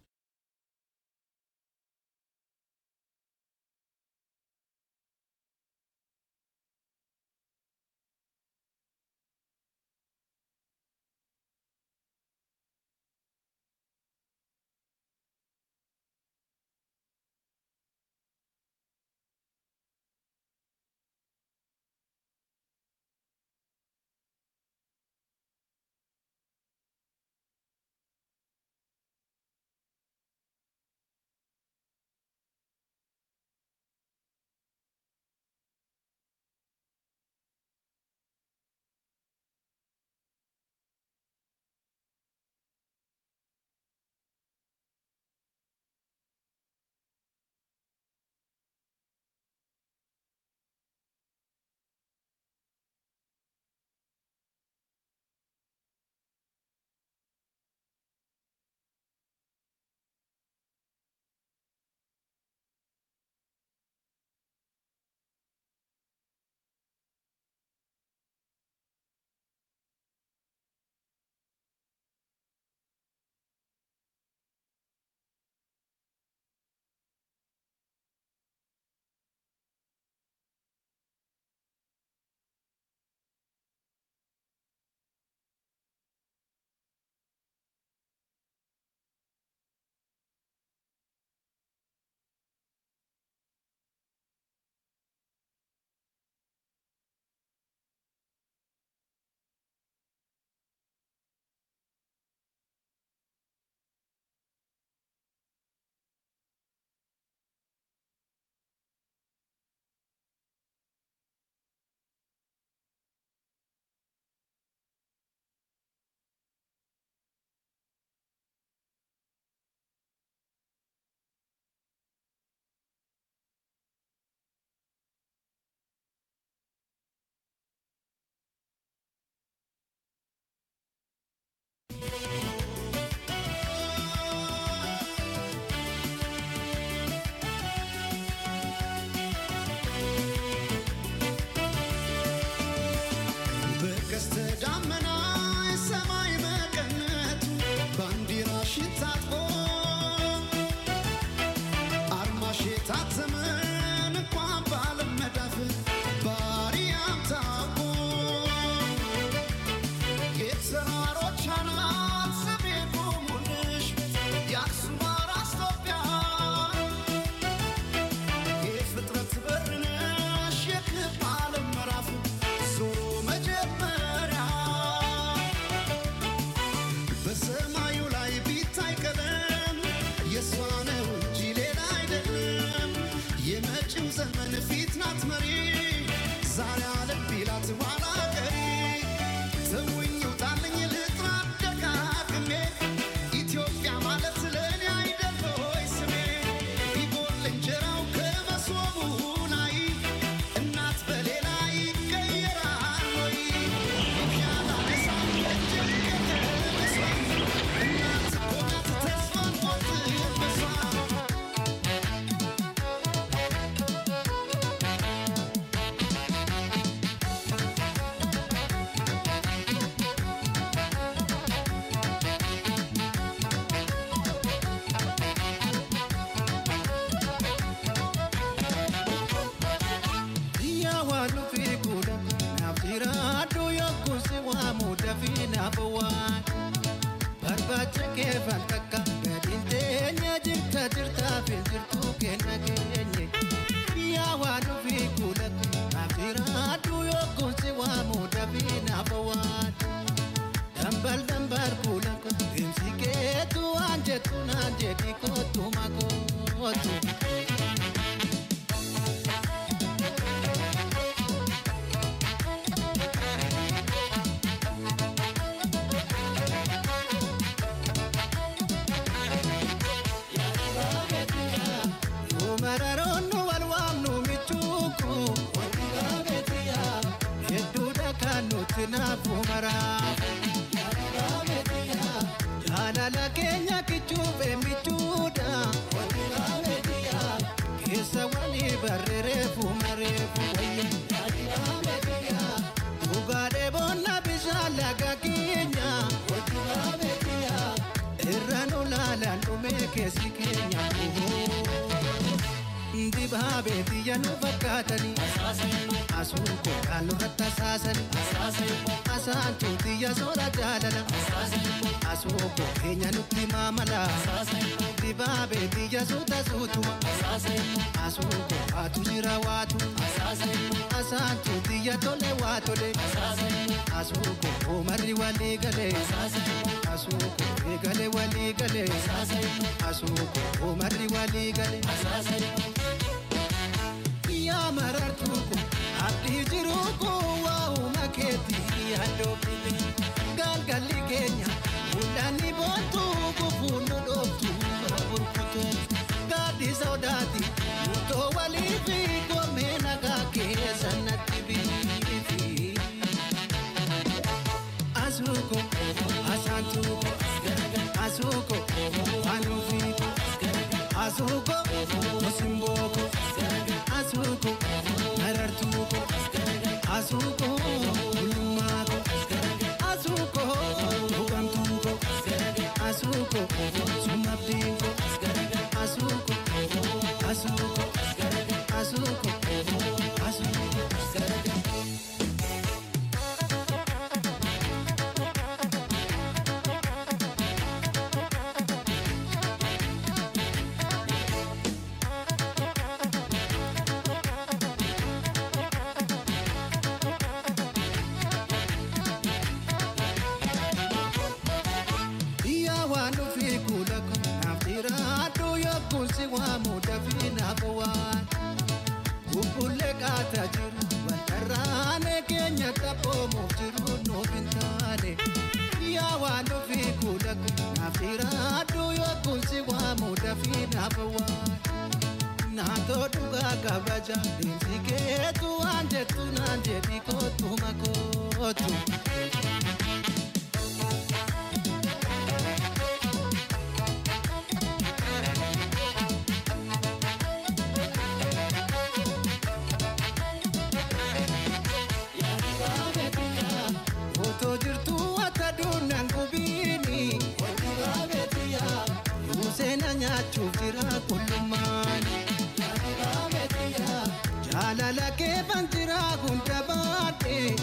waamuu dafii naaf waan barbaacha kee fakkaakka gadiin teenya jirta jirtaaf hin jirtu kenna keenye yaa waan ofii kuulatu naaf jiraadhu yookuun si waamuu dafii naaf waan dambal dambal kuulatu deemsi keetu waan jettu naan jedhi kootu makootu. Mararoonu wal waamnu michuuku hedduudha kan nuti naafu maraafu jaalala keenya kichuufe michuudha keessa walii barreereefu mareefu dhugaadhee boonna bishaan laga keenya irra nu laalaan dhumee keessi keenya. Dibaabee biyya nu fakkaatanii asuun kookaan nurratti asaasanii asaantu biyya soora jaalala asuun koo keenya nutti maamala dibaabee biyya suuta suutuma asuun koo waatu jira waatu asaantu biyya tole waa tole asuun koo oomarri walii galee asuun koo eegale walii galee asuun koo oomarri walii galee. yaa marartuu ko abdii jiruu ko waa'uma keetii yaaddoofne galgalli keenya mul'anni boontuu gufuun nu dhooftu burkuteetu gaaddi sodaati murtoo walii fi goomee nagaa keessa natti biifi. Asuuko asaantuuko asuuko anuufiiko asuuko osimbooko. asuuko marartuuko asuuko bulummaako asuuko hugamtuuko asuuko sumabdiinko asuuko asuuko asuuko asuuko. Yaa waan ofii kuulako naaf jiraadhu yookuun si waamu dafii naaf waan bubbullee qaataa jiru waltarraanee keenya qabboomuuf jiru nuuf hin taane yaa waan ofii kuulako naaf jiraadhu yookuun si waamu dafii naaf waan naatoo dhugaa kabaja deemsi keetu waan jettu naan jedhi kootu makootu. Otoo jirtuu akka duunaan gubiini. Yuuseena nyaachuuf jira kullummaan. Jaalala keefan jira hunda baadhe.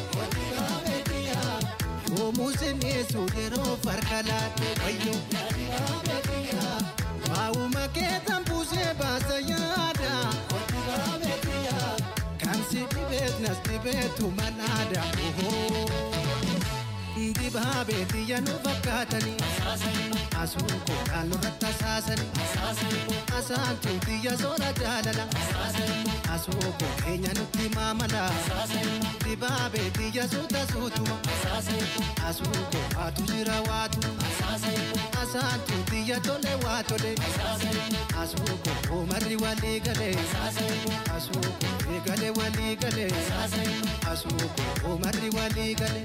Yoomuu sineessu yeroo farka laadhe wayyo. Waa'uma keetan buusee baasa yaada. Kan si dhibeet nas dhibeetu manaada. Dibaabee biyya nu fakkaatanii asuun kookaan nurratti asaasanii asaantu biyya soora jaalala asuun koo keenya nutti maamala dibaabee biyya suuta suutuma asuun koo waatu jira waatu asaantu biyya tole waa tole asuun koo oomarri walii galee asuun koo eegale walii galee asuun koo oomarri walii galee.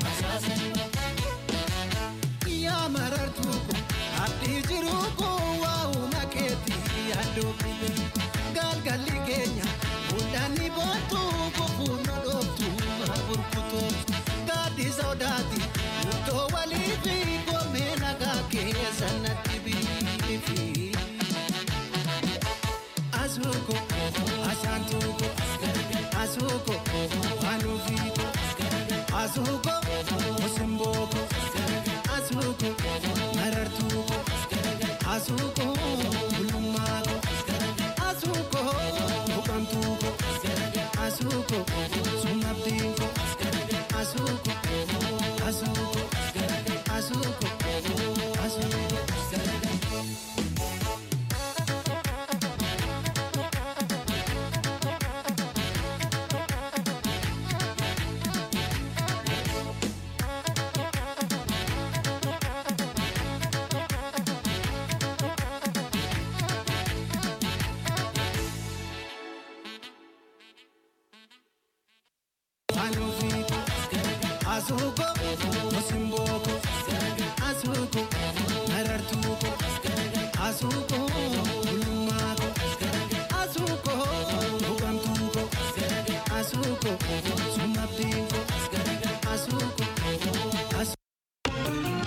yaa marartuuko abdii jiruuko waa'uma keetii yaaddoofne galgalli keenya mul'anni boontuu gufuun nu dhooftu burkutootu gaaddi sodaati murtoo walii fi goomee nagaa keessa natti biifi. Asuuko asaantuuko asuuko anuufiiko asuuko osimbo. asuuko sumabdiinko asuuko asuuko asuuko asuuko. Anufiko, asuko, musimboko, asuko, narartuko, asuko, ulumako, asuko, bugamtuko, asuko, sumabdinko, asuko, asuko.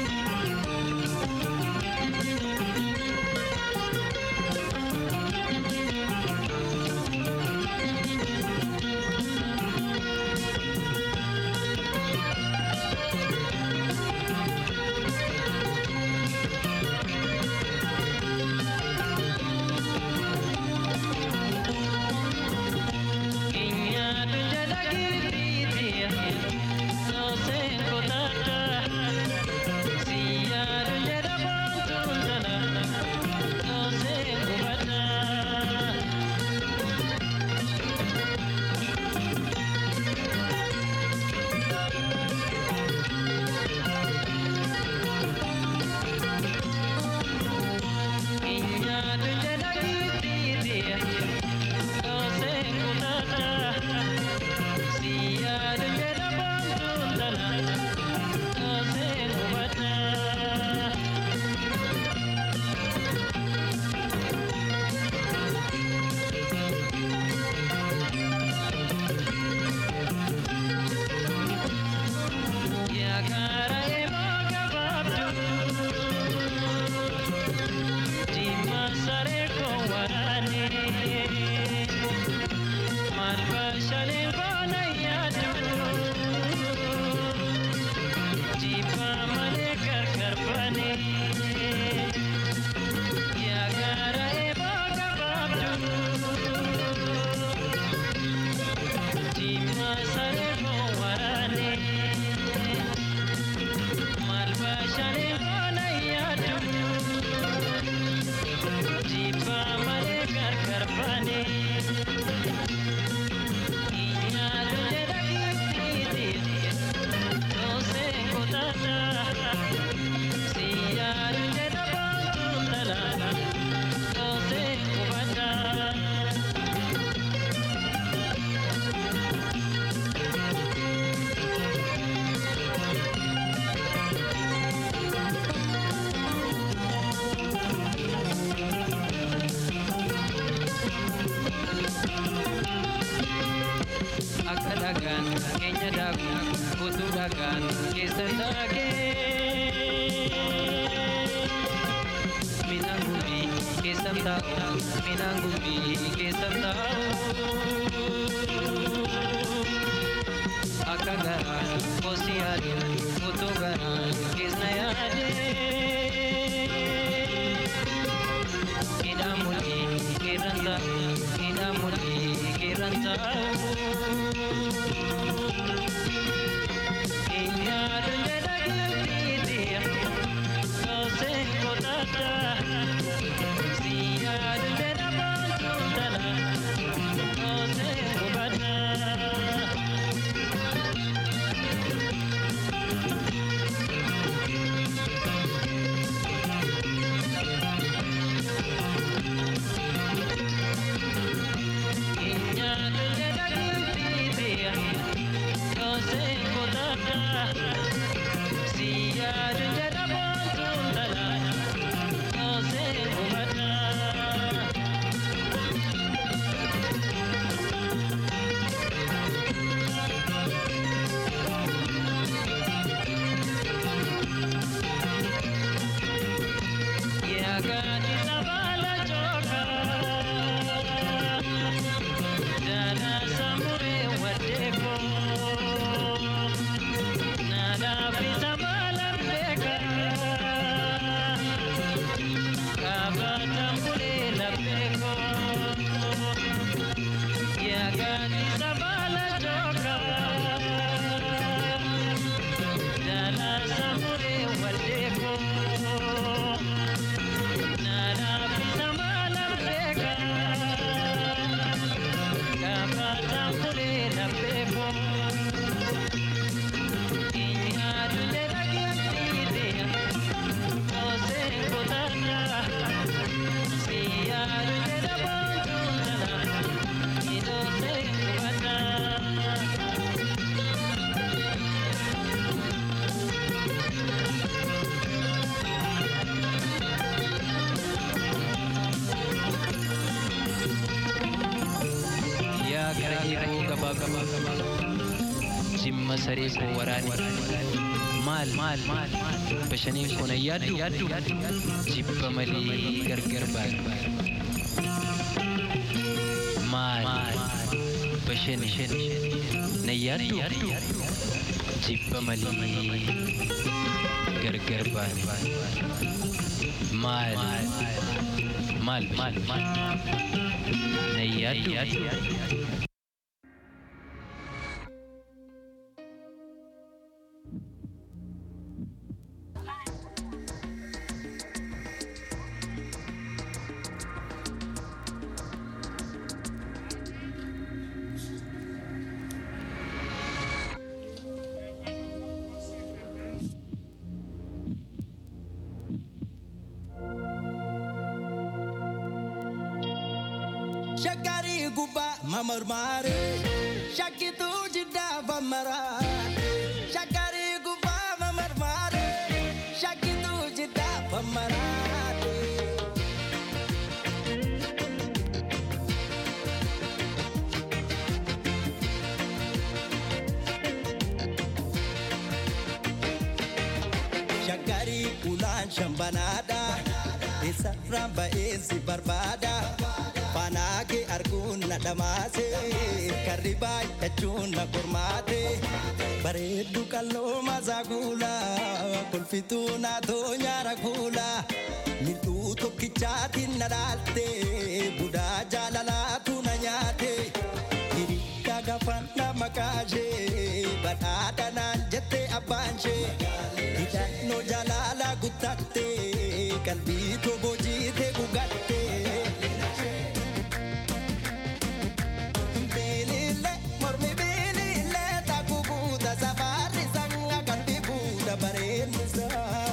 akka dhagaan keenya daaku utuu dhagaan keessa taagee midhaan gumbii keessa taa'u midhaan gumbii keessa taa'u akka garaa kosi yaadu utuu garaa keessa yaadee midhaan mul'ii keerran taa'u midhaan mul'ii keerran taa'u. Nada, qabaa jimma saree koo waraane maal maal bashaniin kun ayyaaddu jibba malee gargar baane maal bashani nayyaaddu jibba malee gargar baane maal maal maal nayyaaddu Shakari guba mamarmare Shakitu jida bamara Shakari guba mamarmare Shakitu jida bamara Shakari ulan shambanada Isa ramba esi barbada Fanaage arguun na dhamaase karri baay'achuun na qormaate bareeddu qalloo maasaa kuula kolfituu naatoo nyaara kuula mil'uu tokkichaatiin na dhaalte budaa jaalalaatu na nyaate hirikka gafanna makaashee badhaadha naan jette abbaanshee hidhannoo jaalala guttatte qalbii tobojiite gugatte. Bilile, mormi bilile, takubuuta safari sanga kan bibuuta bareennisa.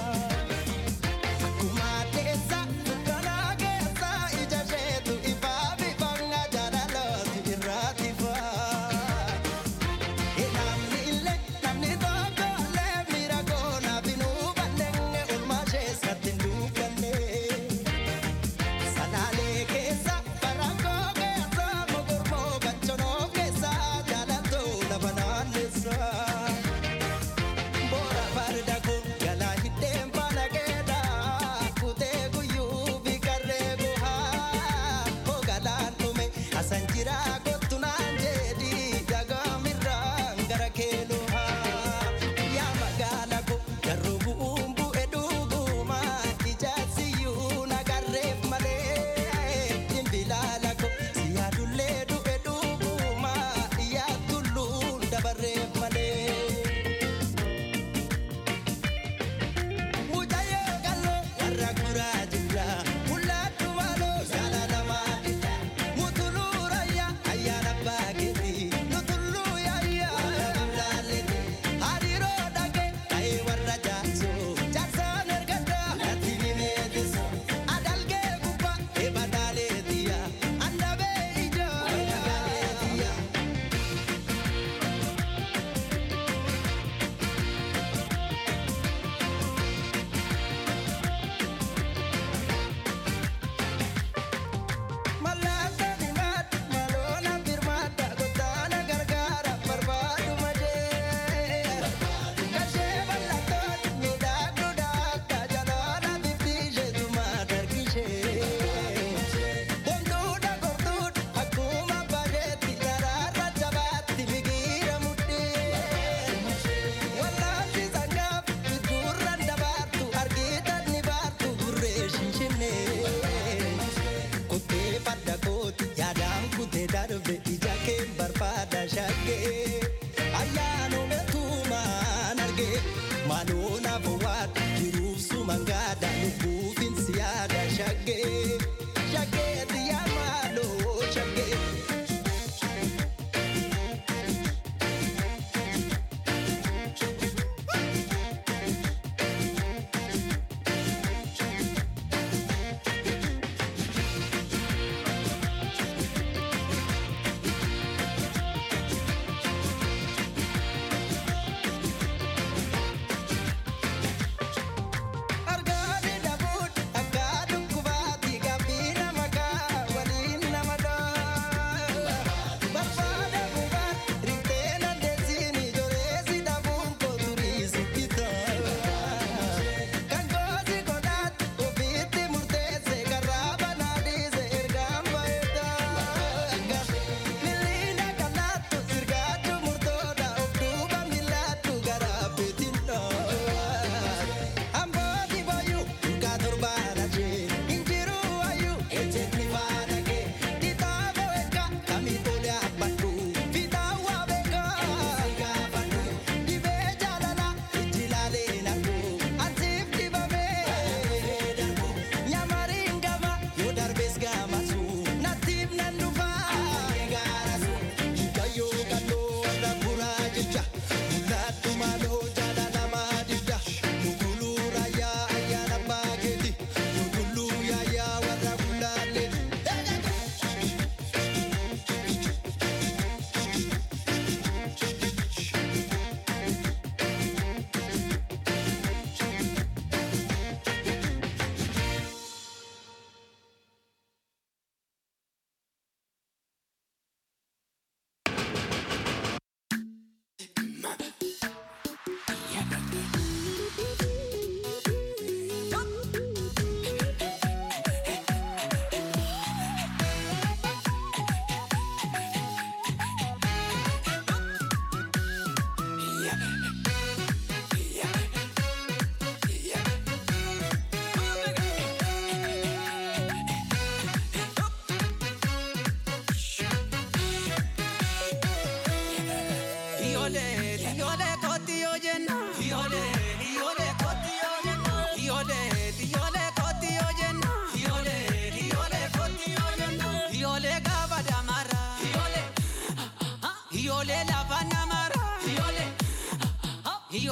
Akkuma keessa, dukkana keessa, ija isheetu ifaa bifanga jaalalooti irraati faa. Namni illee, namni tokko illee miira koona binuu balleenge olmaa isheessatti hin duukanne. Salaalee keessa, barankoo keessa, mogormoo gachonoo keessa, jaalatoo lafa naannessa. Boora farda kun galaa hidheen faana keedha, kutee guyyuu fi karree guhaa. Hogalaan dhume asan jira kottu naan jedhi, dagaamirraan gara keenuhaa. Yaa magaala ko garuu bu'uun bu'e dhuguma, ijaarsiyyuu nagarreef malee. Imbilaala ko si yaadullee du'e dhuguma, yaa tulluun dabarreef malee. Mucayyoo qalloo warra guraa jira. Mul'attu maaloo jaalatamaa dha. Mutuluu rayyaa ayyaana abbaa keetii. Nutulluu yaayyaa laalleeti. Hariiroo dhagee ta'ee warra jaarsoo. Jaarsaan ergaddaa natti nimeetisu. Adalgee gubbaa eebadaaleetiya. Andabee ijoo nagaaleetiya. Malaata dimaata maloona birmaata godaana gargaara barbaadu majee. Kashee bal'attoon miidhagduu akka jaloona bifti isheetuma dargishee. Bonduudha gorduudha akkuma bareetti daraarra jabaatti migiira mudhii. Wallaanti sangaaf bidduurran dabaartu argitan ni baartu burree shinshinnee. Kutee farda kooti yaadaan kutee darbe ija kee barbaada shaggee. Ayyaanuma tuumaan argee maaloo naaf waata jiruuf suman gaada lubbuufin si yaada shaggee. Shaggee xiyyaa maaloo shaggee.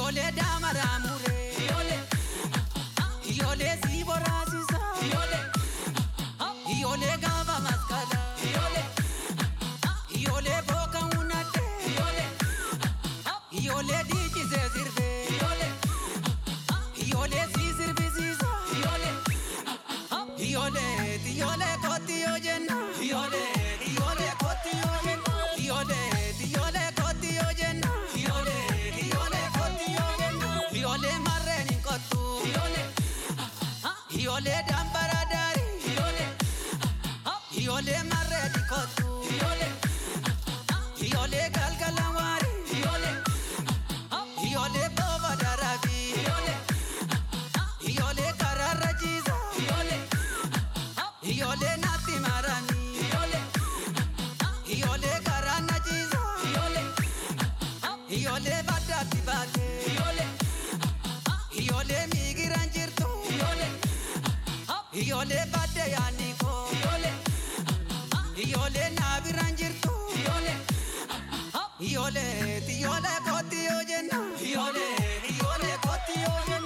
Ijoollee daamaraa muree. Ijoollee. Ijoollee sii boraasisa. Ijoollee. Ijoollee gaafa maskala. Ijoollee. Ijoollee booka hunate. Ijoollee. Ijoollee dhiichisee sirbee. Ijoollee. Ijoollee sii sirbisiisa. Ijoollee. Ijoollee ijoollee kooti yoo jenna. Ijoollee ijoollee kooti yoo jenna. Ijoollee ijoollee kooti yoo jenna. Ijoollee ijoollee kooti yoo jenna. Ijoollee marreen hin kottu. Ijoollee. Ijoollee dambara daari. Ijoollee. Ijoollee marreen hin kottu. Ijoollee. Ijoollee galgala waari. Ijoollee. Ijoollee booba darabi. Ijoollee. Ijoollee karaarra jiisa. Ijoollee. Ijoollee naatti marani. Ijoollee. Ijoollee karaa na jiisa. Ijoollee. Ijoollee baddaatti baate. Ijoollee. Ijoollee miigiraan jirtu. Ijoollee. Ijoollee baddee yaadni koo. Ijoollee. Ijoollee naabiraan jirtu. Ijoollee. Ijoollee ijoollee kooti yoo jenna. Ijoollee